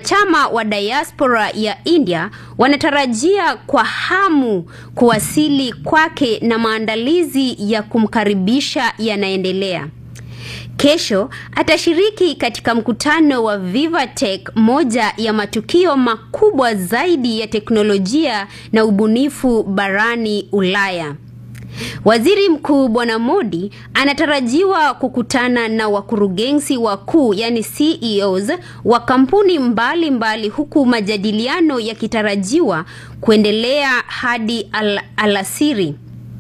wanachama wa diaspora ya India wanatarajia kwa hamu kuwasili kwake na maandalizi ya kumkaribisha yanaendelea. Kesho atashiriki katika mkutano wa Vivatech, moja ya matukio makubwa zaidi ya teknolojia na ubunifu barani Ulaya. Waziri Mkuu Bwana Modi anatarajiwa kukutana na wakurugenzi wakuu yani CEOs wa kampuni mbalimbali mbali, huku majadiliano yakitarajiwa kuendelea hadi al alasiri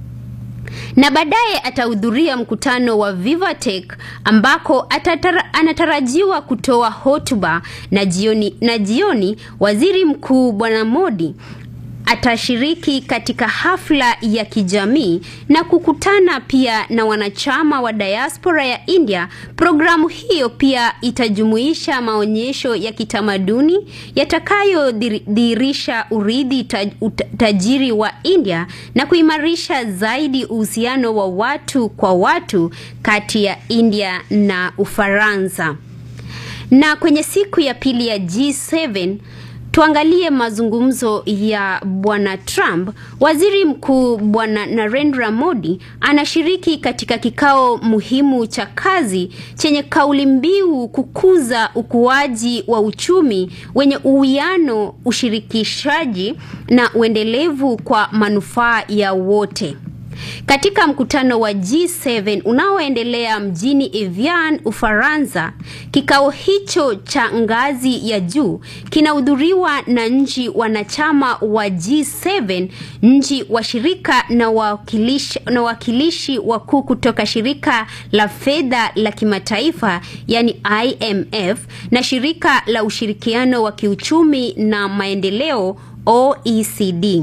na baadaye atahudhuria mkutano wa Vivatech ambako atatara, anatarajiwa kutoa hotuba na jioni, na jioni waziri mkuu bwana Modi atashiriki katika hafla ya kijamii na kukutana pia na wanachama wa diaspora ya India. Programu hiyo pia itajumuisha maonyesho ya kitamaduni yatakayodhihirisha urithi taj, tajiri wa India na kuimarisha zaidi uhusiano wa watu kwa watu kati ya India na Ufaransa. Na kwenye siku ya pili ya G7 tuangalie mazungumzo ya bwana Trump. Waziri Mkuu bwana Narendra Modi anashiriki katika kikao muhimu cha kazi chenye kauli mbiu kukuza ukuaji wa uchumi wenye uwiano, ushirikishaji na uendelevu kwa manufaa ya wote. Katika mkutano wa G7 unaoendelea mjini Evian, Ufaransa, kikao hicho cha ngazi ya juu kinahudhuriwa na nchi wanachama wa G7, nchi washirika na wawakilishi na wawakilishi wakuu kutoka shirika la fedha la kimataifa yani IMF na shirika la ushirikiano wa kiuchumi na maendeleo OECD.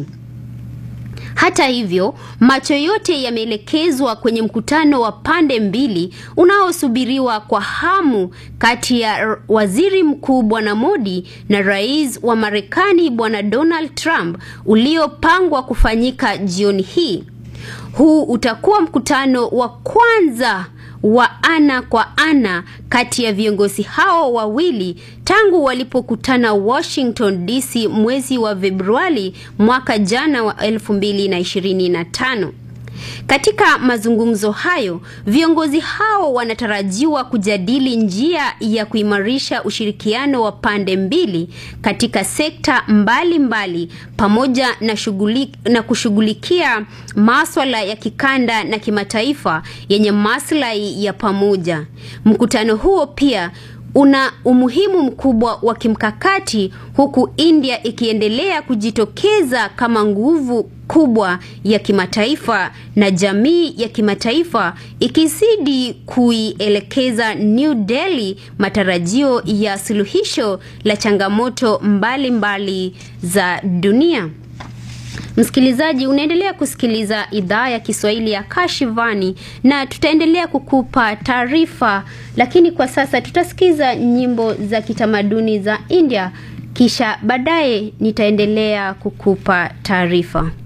Hata hivyo, macho yote yameelekezwa kwenye mkutano wa pande mbili unaosubiriwa kwa hamu kati ya Waziri Mkuu Bwana Modi na Rais wa Marekani Bwana Donald Trump uliopangwa kufanyika jioni hii. Huu utakuwa mkutano wa kwanza wa ana kwa ana kati ya viongozi hao wawili tangu walipokutana Washington DC mwezi wa Februari mwaka jana wa 2025. Katika mazungumzo hayo, viongozi hao wanatarajiwa kujadili njia ya kuimarisha ushirikiano wa pande mbili katika sekta mbalimbali mbali, pamoja na shughuli, na kushughulikia maswala ya kikanda na kimataifa yenye maslahi ya pamoja. Mkutano huo pia una umuhimu mkubwa wa kimkakati huku India ikiendelea kujitokeza kama nguvu kubwa ya kimataifa na jamii ya kimataifa ikizidi kuielekeza New Delhi matarajio ya suluhisho la changamoto mbalimbali mbali za dunia. Msikilizaji, unaendelea kusikiliza idhaa ya Kiswahili ya Kashivani na tutaendelea kukupa taarifa, lakini kwa sasa tutasikiza nyimbo za kitamaduni za India, kisha baadaye nitaendelea kukupa taarifa.